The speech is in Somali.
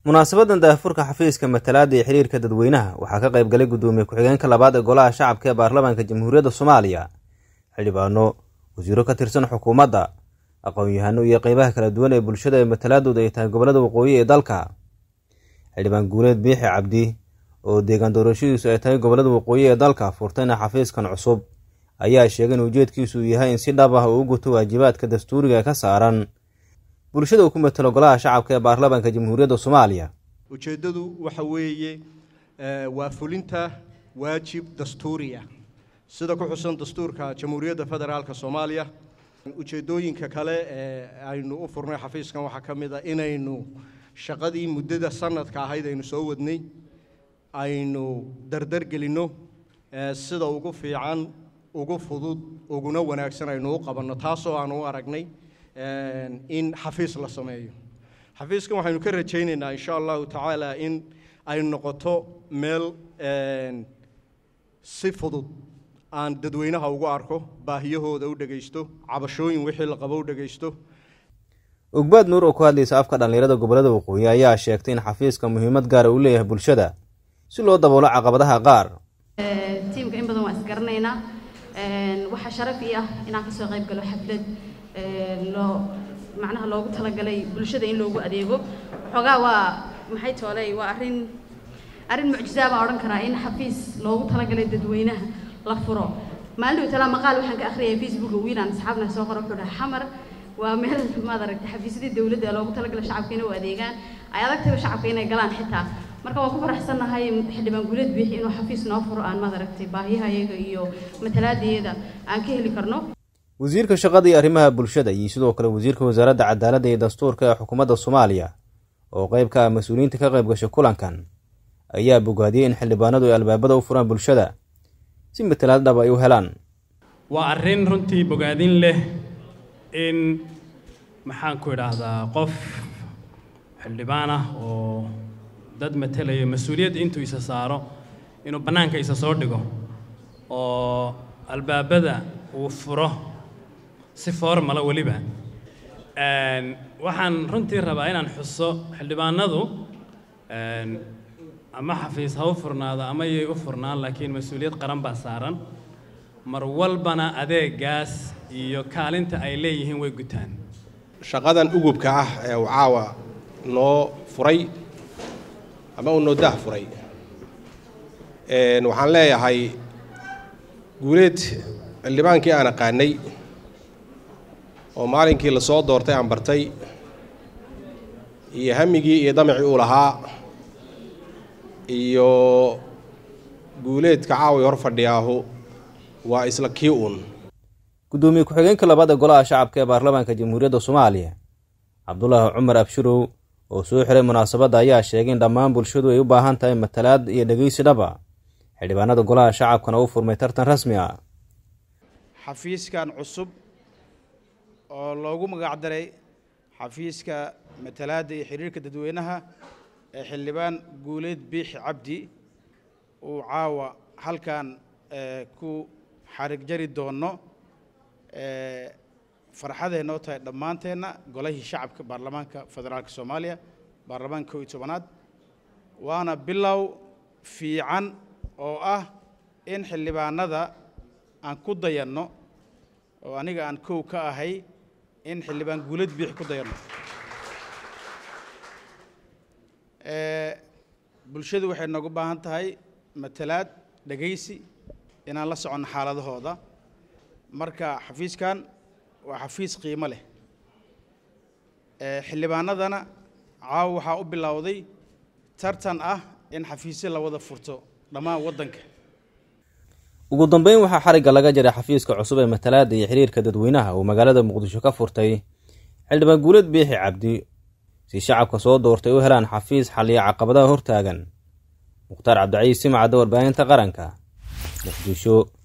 munaasabadan daahfurka xafiiska matalaada iyo xiriirka dadweynaha waxaa ka qayb galay guddoomiye ku-xigeenka labaad ee golaha shacabka ee baarlamaanka jamhuuriyadda soomaaliya xildhibaano wasiiro ka tirsan xukuumadda aqoon-yahano iyo qeybaha kala duwan ee bulshada ee matalaadooda ay tahay gobollada waqooyi ee dalka xildhibaan guuleed biixi cabdi oo deegaan doorashadiisu ay tahay gobollada waqooyi ee dalka furtayna xafiiskan cusub ayaa sheegay in ujeedkiisu uu yahay in si dhab ah uu u guto waajibaadka dastuuriga ee ka saaran bulshada uu ku matelo golaha shacabka ee baarlamaanka jamhuuriyadda soomaaliya ujeeddadu waxa weeye waa fulinta waajib dastuuriya sida ku xusan dastuurka jamhuuriyadda federaalka soomaaliya ujeeddooyinka kale ee aynu u furnay xafiiskan waxaa ka mid a inaynu shaqadii muddada sanadka ahayd aynu soo wadnay aynu dardar gelinno sida ugu fiican ugu fudud uguna wanaagsan aynu u qabanno taasoo aanu u aragnay in xafiis la sameeyo xafiiskan waxaynu ka rajaynaynaa insha allahu tacaala in ay noqoto meel si fudud aan dadweynaha ugu arko baahiyahooda u dhegaysto cabashooyin wixii la qabo u dhegaysto ogbaad nuur oo ku hadlaysa afka dhallinyarada gobollada waqooyi ayaa sheegtay in xafiiska muhiimad gaara uu leeyahay bulshada si loo daboolo caqabadaha qaar tiimka in badan waa isgaranaynaa waxaa sharaf ii ah inaan kasoo qayb galo xaflad loo macnaha loogu talagalay bulshada in loogu adeego xoogaa waa maxay tooley waa arrin arrin mucjizaa baan odhan karaa in xafiis loogu talagalay dadweynaha la furo maalin talaa maqaal waxaan ka akhriyay facebooka wiilaan asxaabna soo qora wuxuu dhahay xamar waa meel maad aragtay xafiisyadii dowladda ee loogu talagalay shacabka inay u adeegaan ay adagtaba shacabka inay galaan xitaa marka waan ku faraxsannahay xildhibaan guuleed biixi inuu xafiis noo furo aan maad aragtay baahiyaha iyaga iyo matalaadayada aan ka heli karno wasiirka shaqada iyo arrimaha bulshada iyo sidoo kale wasiirka wasaaradda cadaaladda iyo dastuurka ee xukuumadda soomaaliya oo qayb ka ah mas-uuliyiinta ka qayb gashay kulankan ayaa bogaadiyey in xildhibaanadu ay albaabada u furaan bulshada si matalaad dhab ay u helaan waa arrin runtii bogaadin leh in maxaan ku idhaahdaa qof xildhibaan ah oo dad matelayo mas-uuliyadda intuu isa saaro inuu bannaanka isa soo dhigo oo albaabada uu furo si formala weliba waxaan runtii rabaa inaan xuso xildhibaanadu ama xafiis ha u furnaado ama yay u furnaan laakiin mas-uuliyad qaran baa saaran mar walbana adeegaas iyo kaalinta ay leeyihiin way gutaan shaqadan ugubka ah ee uu caawa noo furay ama uu noo dah furay waxaan leeyahay guuleed xildhibaankii aan aqaanay oo maalinkii la soo doortay aan bartay iyo hamigii iyo damacii uu lahaa iyo guuleedka caawi hor fadhiyaahu waa isla kii uun guddoomiye ku-xigeenka labaad ee golaha shacabka ee baarlamaanka jamhuuriyadda soomaaliya cabdulaahi cumar abshirow oo soo xiray munaasabadda ayaa sheegay in dhammaan bulshadu ay u baahan tahay matalaad iyo dhegeysi dhaba xildhibaanada golaha shacabkana u furmay tartan rasmi ah xafiiskan cusub oo loogu magacdaray xafiiska matalaadda iyo xiriirka dadweynaha ee xildhibaan guuleed biixi cabdi uu caawa halkan ku xarig jari doono farxaday noo tahay dhammaanteenna golahii shacabka baarlamaanka federaalka soomaaliya baarlamaanka kow iyo tobanaad waana bilow fiican oo ah in xildhibaanada aan ku dayanno oo aniga aan kow ka ahay in xildhibaan guuleed biixi ku dayanno bulshadu waxay noogu baahan tahay matalaad dhegaysi inaan la soconno xaaladahooda marka xafiiskan waa xafiis qiimo leh xildhibaanadana caawa waxaa u bilowday tartan ah in xafiisyo la wada furto dhammaan waddanka ugu dambeyn waxaa xarigga laga jaray xafiiska cusub ee matalaadda iyo xiriirka dadweynaha uu magaalada muqdisho ka furtay xildhibaan guuleed biixi cabdi si shacabka soo doortay u helaan xafiis xalliya caqabadaha hortaagan mukhtaar cabdiciis simacadda warbaahinta qaranka muqdisho